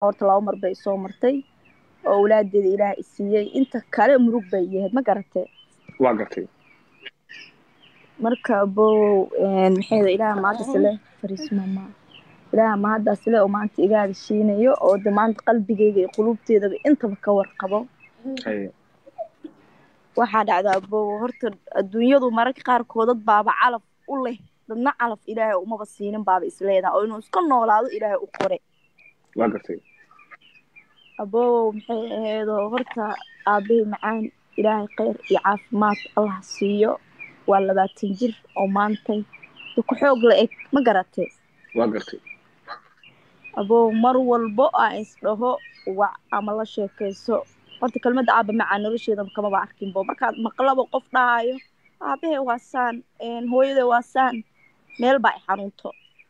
horta laba mar bay soo martay oo awlaadeeda ilaah isiiyey inta kale murug bay yahayd ma garatee waa gartay marka abow maxayda ilaah mahadasle fariismama ilaah mahadasle oo maanta iga hadashiinayo oo de maanta qalbigeyga iyo qulubteedaba intaba ka warqabo haye waxaa dhacda abow horta adduunyadu mararka qaarkood dad baaba calaf u leh dadna calaf ilaahay umaba siinin baaba isleedaha oo inuu iska noolaado ilaahay u qore waa gartay abow maxay ahaydoo horta aabbahay macaan ilaahay kheyr iyo caafimaad allah siiyo waa labaatan jir oo maantay de ku xoog la eg ma garatee waa gartay abow mar walbo aan isdhaho wac ama la sheekayso horta kelmadda aaba macaan nolosheeda kamaba arkinbo markaad maqlaba qof dhahayo aabahe waa saan hooyade waa saan meel baa i xanuunto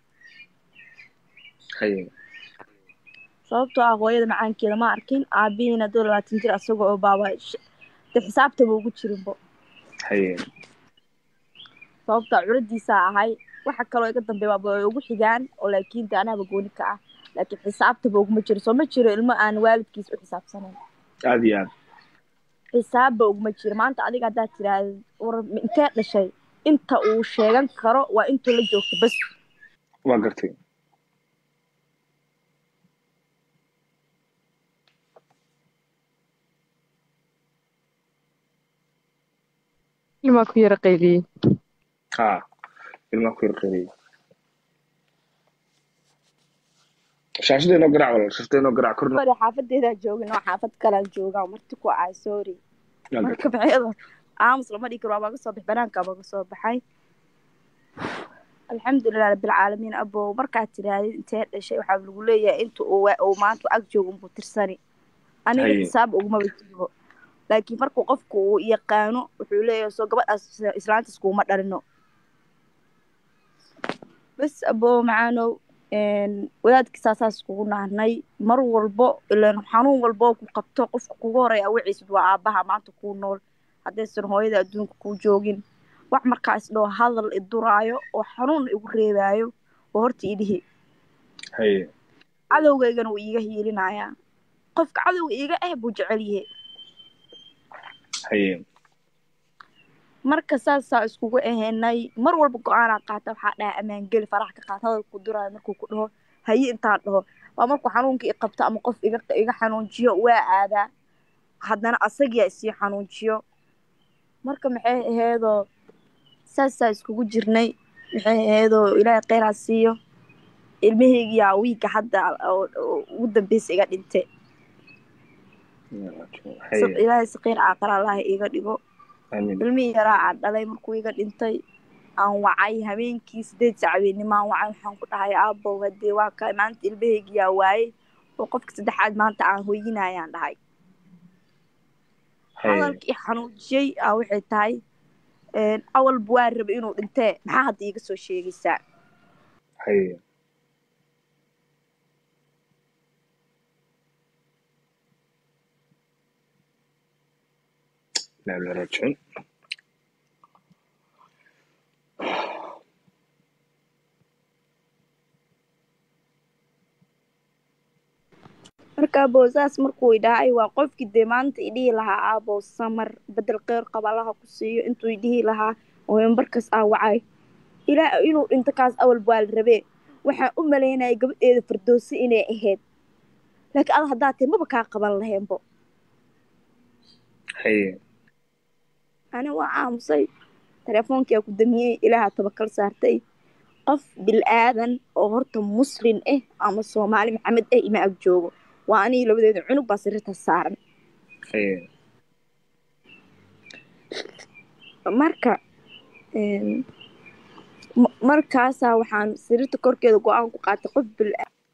haye sababtoo ah hooyada macaankeeda ma arkin aabihiina doo labaatan jir asaga oo baaba de xisaabtaba ugu jirinbo haye sababtaa curadiisaa ahay waxa kaloo iga dambeeya way ugu xigaan oo laakiin de anaaba gooni ka ah laakiin xisaabtaba uguma jiro soo ma jiro ilmo aan waalidkiis u xisaabsanayn aada iyo aad xisaabba uguma jiro maanta adiga haddaad tiraahda war intee dhashay inta uu sheegan karo waa intuu la joogto bas waa gartay ilmaa ku yara qayliyey ha ilmaa ku yar qayliyey shaashada inoo garaac walaal shaashada inoo garaac korna sorry xaafadeedaa joogin oo xaafad kalaan joogaa marti ku ahay sorry waa marka gartay maxayada aamus lama dhigi karo waa baga soo bax banaanka baga soo baxay alxamdulilah rabbilcaalamiin abow markaad tirahdid intee dhashay waxaa lagu leeyahay inta uu wa- uu maanta ag joogo unbuu tirsani aniga Haye. xisaab ugumaba jiro laakiin markuu qofku uu yaqaano wuxuu leeyahay soo gabadhaas islaantiis kuuma dhalino bas abow macaanow wadaadkii saasaas kugu nahnay mar walbo ilaan xanuun walbo ku qabto qofka kugu horeeya awiciisud waa aabaha maanta kuu nool haddaysan hooyada adduunka kuu joogin wax markaa isdhoo hadal iduraayo oo xanuun igu reebaayo oo horta idhihi haye cadowgaygana wuu iiga hiilinayaa qofka cadowga iiga ah buu jecel yahay haye marka saasaa iskugu ahaynay mar walba go-aanaa qaata waxaa dhaha ammaangeli farax ka qaata hadalku duraayo markuu ku dhaho haye intaan dhaho waa markuu xanuunka i qabto ama qof iga iga xanuunjiyo waa aadaa haddana asagiyaa isii xanuunjiyo marka maxay ahaydoo saasaa iskugu jirnay maxay ahaydoo ilaahay kheyraa siiyo ilmahaygiyaa wiigga hadda oo oo ugu dambeysa iga dhintay haye ilaahay saqiir caaqara allaha iiga dhigo amiin ilmihii yaraa aan dhalay markuu iga dhintay aan wacay habeenkii sideed sac habeenimo aan wacay waxaan ku dhahay aabow hadee waa ka maanta ilmahaygiyaa waayey oo qofka saddexaad maanta aan hoyinayaan dhahay haye hadalkii xanuujiyey aa waxay tahay awalba waa rabay inuu dhintee maxaa hadda iiga soo sheegaysaa haye لا لا راجعين marka aabow saas markuu idhahay waa qofkii dee maanta idhihi lahaa aabow samar bedel qeyr qaba allaha ku siiyo intuu idhihi lahaa oo markas aa wacay ilaa inuu dhinto kaas awalba waa la rabee waxaan u malaynaya gabadheeda fardoosi inay ahayd laakiin ada haddaa tahay maba kaa qaban laheenbo haye ani waa aamusay telefoonkia ku damiyey ilaaha tabakal saartay qof bil aadan oo horta muslin ah ama soomaali maxamed ah ima ag joogo waa anigi labadeeda cunug baa sariirta saaran haye marka m- markaasaa waxaan sariirta korkeeda go-aan ku qaatay qof bil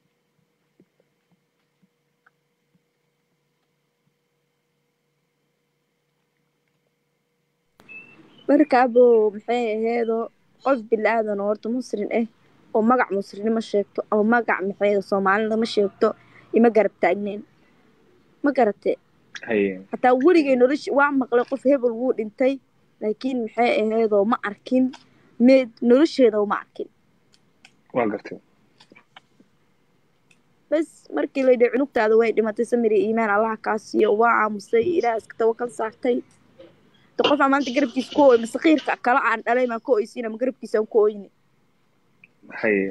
markaabo maxay aheedoo qof bil-aadan oo horta muslim ah oo magac muslimnimo sheegto ama magac maxay soomaalinimo sheegto ima garab taagneyn ma garate haye hataa weligay nolosha waa maqlay qof hebel wuu dhintay laakiin maxay aheedoo ma arkin meed nolosheeda ma arkin waa gartay bas markii la yidhi cunugtaada way dhimatay samir iyo iimaan allaha kaa siiyo waa aamusay ilaah iska tawakal saartay de qof aan maanta garabkiisa ku ooy masakiirka kale aan dhalay maan ka oysiin ama garabkiisa aan ku ooyni haye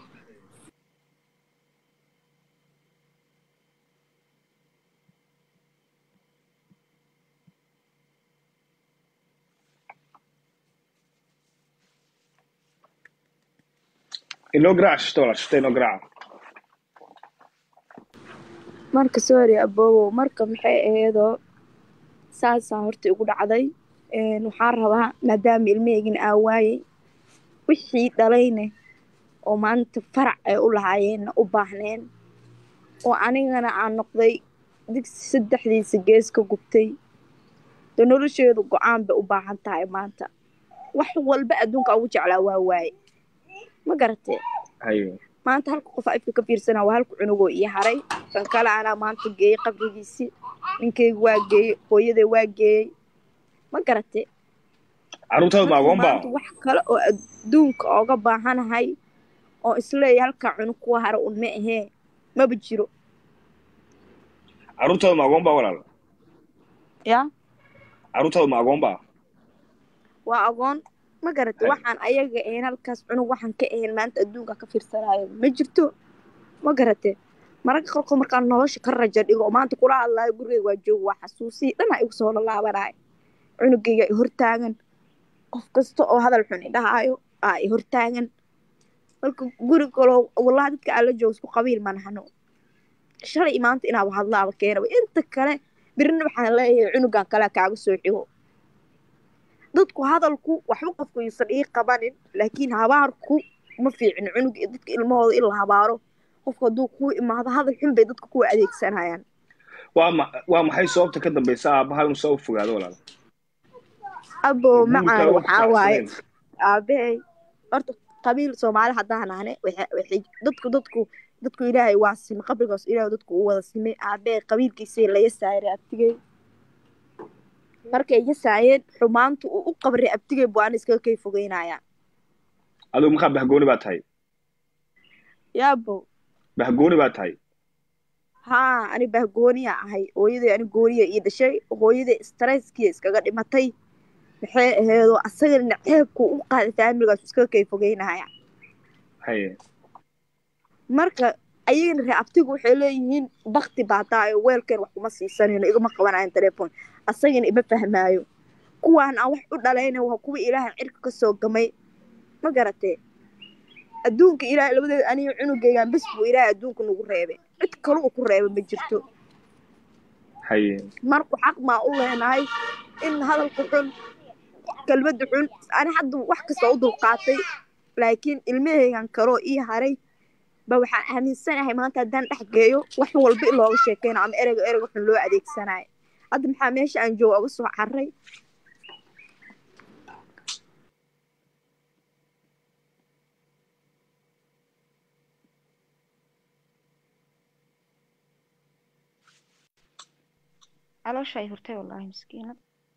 inoo garaac shishta walaal shishta inoo garaaca marka sorry abowow marka maxay aheedoo saasaa horta igu dhacday Een, waxaan rabaa maadaama ilmaheygin aa waayey wixii dhalayne oo maanta farac ay u lahaayeenna u baahneen oo anigana aan noqday digsi saddexdiisa gees ka gubtay de nolosheedu go-aan bay u baahan tahay maanta wax walba adduunka ugu jeclaa waa waaye ma garatee haye maanta halka qof afka ka fiirsana waa halka cunugoo ii haray kan kale anaa maanta geeyey qabrigiisii ninkayga waa geeyey hooyaday waa geeyey ma garatee carruurtaadu ma agoon baa maanta wax kale oo adduunka ooga baahanahay oo isleeya halkaa cunug kuwa hara un ma ahee maba jiro carruurtaadu ma agoon baa walaal ya carruurtaadu ma agoon baa waa agoon ma garatay Ay. waxaan ayaga ahayn halkaas cunug waxaan ka ahayn maanta adduunka ka fiirsanayo ma jirto ma garatee mararka qaarkood markaan nolosha ka raja dhigo oo maanta kula hadlaayo gurigeyga waa joogo waa xasuusii dhanaa igu soo lalaabanayo cunugayga i hortaagan qof kasta oo hadal xun idhahaayo aa i hortaagan marka guri kaloo wallahi dadka aan la joogo isku qabiil ma nahano shalay maanta inaaba hadlaaba keenaba inta kale birina waxaan leeyahay cunugan kale kaaga soo xigo dadku hadalku waxba qofku yuusan ii qabanin laakiin habaarku ma fiicin cunug iyo dadka ilmahooda in la habaaro qofku hadduu kuu imaado hadal xun bay dadka kuwa adeegsanayaan waa ma waa maxay sababta ka dambaysa aabaha inuu soo fogaado walaal abo Guurka macaan wax waxaa waaye faraxsanayn. aabahey horta qabiil soomaali haddaan ahne waxa- waxay dadku dadku dadku ilaahay waa sime qabrigaas ilaahay dadku u wada simay aabahey qabiilkiisay la yasaaray abtigey markay yasaayeen xumaanta uu u qabray abtigey buu aan iskaga kay fogeynaya adigu markaa bahgooni baa tahay yaabo bahgooni baa tahay haa ani bahgooniya ahay hooyaday ani gooniya ii dhashay hooyaday stresskiya iskaga dhimatay maxay aheedoo asagana ceebku u qaaday faamiligaas iskaga kay fogeynaya haye marka ayagana ree abtigu waxay leeyihiin bakti baa tahay oo weelkeen wax kuma siisanayno igama qabanayan telefoon asagana ima fahmaayo kuwaan aan wax u dhalayna waa kuwa ilaahay cirka ka soo gamay ma garatee adduunka ilaahay labadeeda aniga cunugaygaan bes buu ilaahay adduunka nagu reebay cid kale uu ku reeba ma jirto haye marku xaq maa u leenahay in hadalka xun kelmadda xun ani hadda wax kasta u dulqaatay laakiin ilmahaygan kaloo ii haray ba waxaan aaminsanahay maanta haddaan dhex geeyo wax walba in looga sheekeyno ama ereyga ereyga xun loo adeegsanayo hadda maxaa meesha aan jooga uga soo carray calooshay hurtay wallaahi miskiinad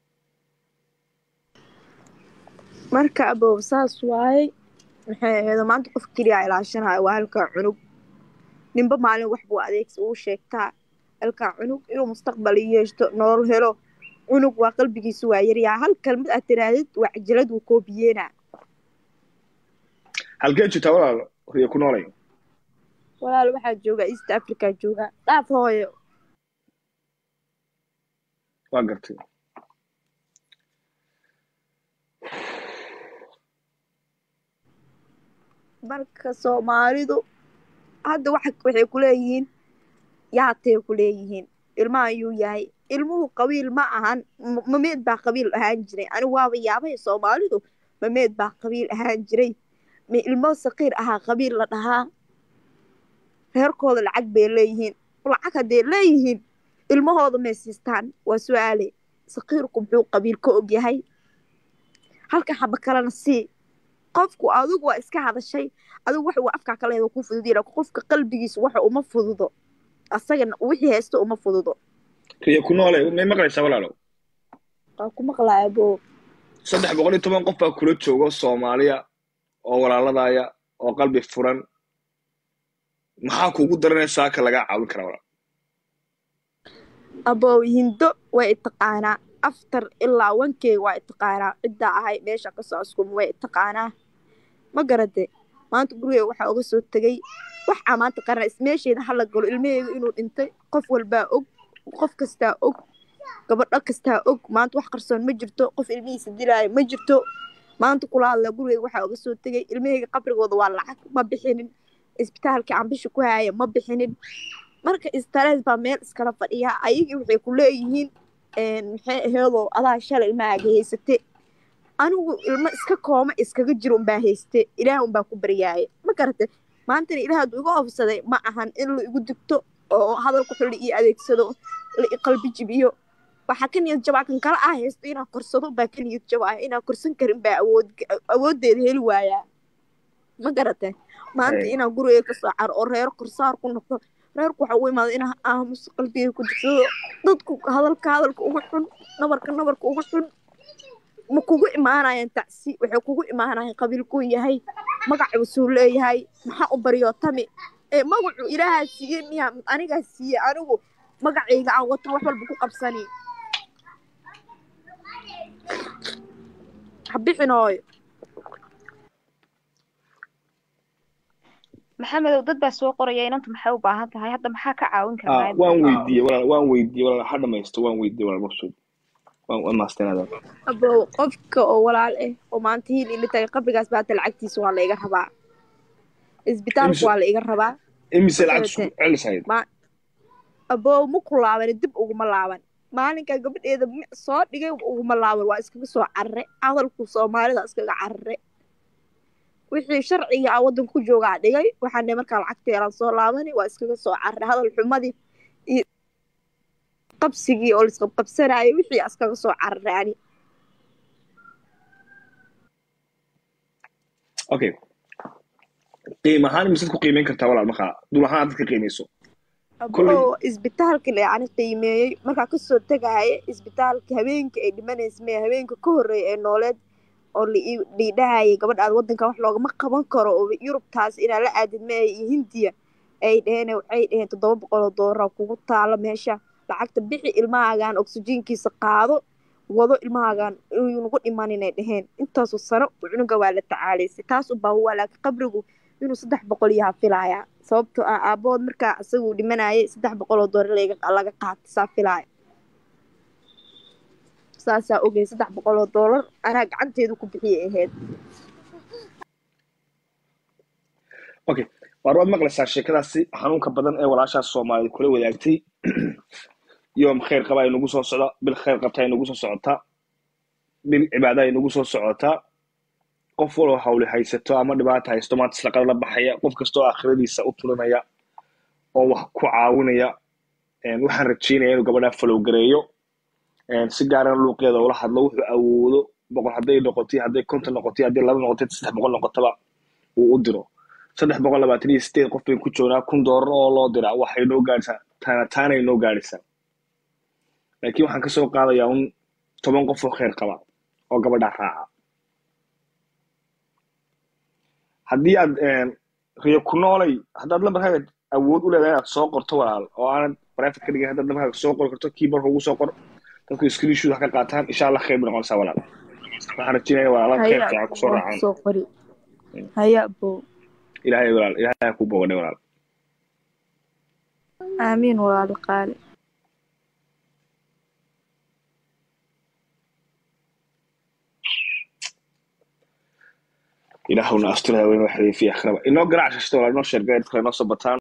marka abow saas waaye maxay ahayd maanta qof keliya ilaashanayo waa halkaa cunug ninba maalin wax buu adeegsi uu sheegtaa halkaa cunug inuu mustaqbal yeeshto nolol helo cunug waa qalbigiisu waa yaryaa hal kalmad aad tirahdid waa cajalad wuu koobiyeena halkee jirtaa walaal riyo ku noolay walaal waxaa jooga east africa jooga dhaaf hooyo waa gartay marka soomaalidu hadda waxa waxay ku leeyihiin yaatay ku leeyihiin ilmaha ayuu yahay ilmuhu qabiil ma ahan m- mameed baa qabiil ahaan jiray ani waaba yaabay soomaalidu mameed baa qabiil ahaan jiray ma ilmo saqiir ahaa qabiil la dhahaa reerkooda lacag bay leeyihiin lacag hadday leeyihiin ilmahooda may siistaan waa su-aale saqiirku muxuu qabiil ka og yahay halka xaba kalena sii qofku adigu waa iska hadashay adigu waxa uu afkaa ka leedahay ku fudud yahay qofka qalbigiisa waxa uma fududo asagana wixii haysto uma fududo riyo ku noolay may maqlaysaa walaalow waa ku maqlaaya bo saddex boqol iyo toban qof baa kula jooga soomaaliya oo walaaladaya oo qalbi furan maxaa kuugu daranaya saaka lagaa caawin karaa walaal abow hindo way itaqaanaa aftar ilaa wankey waa itaqaanaa ciddaa ahay meesha kasoo askuma way itaqaanaa ma garade maanta gurigeyga waxaa uga soo tegay waxaa maanta qarana meesheeda hala galo ilmaheyga inuu dhintay qof walbaa og qof kastaa og gabadho kastaa og maanta wax qarsoon ma jirto qof ilmihiisa dilaayo ma jirto maanta kula hadla gurigeyga waxaa uga soo tegay ilmaheyga qabrigooda waa lacag ma bixinin isbitaalkii aan bisha ku haaya ma bixinin marka istarees baa meel iskala fadhiya ayagii waxay ku leeyihiin maxay aheedoo adaa shalay ilmahaaga haysate anigu ilmo iska kooma iskaga jiro unbaa hayste ilaah unbaa ku baryaaya ma garate maantana ilaah hadduu iga oofsaday ma ahan in la igu digto oo hadalku xulli io adeegsado la iqalbi jibiyo waxaa ka niyad jabaa kan kala ah haysto inaan korsado baa ka niyad jabaaya inaan korsan karin baa awood awooddeeda heli waayaa ma garate maanta inaan gurigeyga kasoo caro oo reero korsaar ku noqdo reerku waxa u imaada inaa aamuso qalbigay ku jirsado dadku hadalka hadalka ugu xun nabarka nabarka ugu xun ma kugu imaanayaan tacsi waxay kugu imaanayaan qabiilkuu yahay magacuusuu leeyahay maxaa u baryo tami ee magacu ilaahaa siiyey miyaa anigaa siiyey anigu magacayga aan wato wax walba ku qabsani habixinooyo maxamedow dad baa soo qoraya inantu maxay u baahan tahay hadda maxaa ka caawin Ah, karaa waan weydiiyey walaal waan weydiiyey walaal ha dhamaysto waan weydiiyey walaal maqsuud waan waan maasteenaada abow qofka oo walaal ah oo maanta hiil ila tagay qabrigaas baata lacagtiisa waa la iga rabaa isbitaalka Imise- waa la iga rabaa imise lacag Magarate. isku celisayd ma abow ma ku laaban dib uguma laaban maalinka gabadheeda mi- soo dhigay uguma laaban waa iskaga soo carare hadalku soomaalida iskaga carare wixii sharciga a waddanka ku joogaa dhigay waxaan dhahay markaa lacagteelaan soo laabani waa iskaga soo carare hadal xumadii iyo qabsigii oo laisqabqabsanayay wixii iskaga soo carare ani okay qiim ahaan misaad ku qiimeyn kartaa walaal markaa dul ahaan aad dadka qiimeyso Kolley- oo isbitaalka la yani qiimeeyey markaa kasoo tegaya isbitaalka habeenkii ay dhimanaysa mee habeenka ka horreeya ee nooleed oo la- liidhahayay gabadha aad waddanka wax loogama qaban karo oo yurubtaas inaa la aadid mee iyo hindiya ay dheheen waxay dheheen toddoba boqol oo doolara kugu taalo meesha lacagta bixi ilmahaagaan oksijiinkiisa qaado wado ilmahaagaan inuu nagu dhiman inay dheheen intaasoo sano cunuga waa la tacaalaysay taas u baa waa laakiin qabrigu inuu saddex boqol yaha filaaya sababtoo ah aabahood markaa isaguu dhimanayay saddex boqol oo doolar laga laga qaatay saa filaaya saasaa ogay saddex boqol oo doolar anaa gacanteedu ku bixiyay ahayd okay waar waad maqlaysaa sheekadaasi xanuunka badan ee walaashaas soomaaliyed kula wadaagtay yoom khayr qaba ay nagu soo socda bil khayr qabta ay nagu soo socotaa bil cibaada ay nagu soo socotaa qof waloo hawli haysato ama dhibaata haysto maanta islaqada la baxaya qof kastoo aakhiradiisa u tulinaya oo wax ku caawinaya Een, waxaan rajeynaya inuu gabadhaa falow gareeyo Een, si gaarana luuqeeda ula hadlo wuxuu awoodo boqol hadday noqotay hadday konton noqotay hadday laba noqotay saddex boqol noqotaba uu u diro saddex boqol labaatan iyo sideed qof bayn ku joognaa kun doolar oo loo diraa waxay noo gaadhisaa taana taanay noo gaadhisaa laakiin waxaan kasoo qaadayaa un toban qof oo khayr qaba oo gabadhaa raaca haddii aad een, riyo ku noolay haddaad lambarkaaga awood u leedahay inaad soo qorto walaal oo aanad private ka dhigin haddaad lambarkaaga soo qori karto keyboardka ugu soo qor dadku screenshot ha ka qaataan insha allah khayr bay noqonaysaa walaal waxaan rajeynaya walaalaha khayr haya fiican kusoo waan raacaan kusoo qori haya abow ilaahay walaal ilaahay ha kuu bogadhay walaal aamiin walaali qaali ilaahuna astura haween waxay fi akhraba inoo garaac shashada walaal inoo sheergaya dadka inoo soo bataan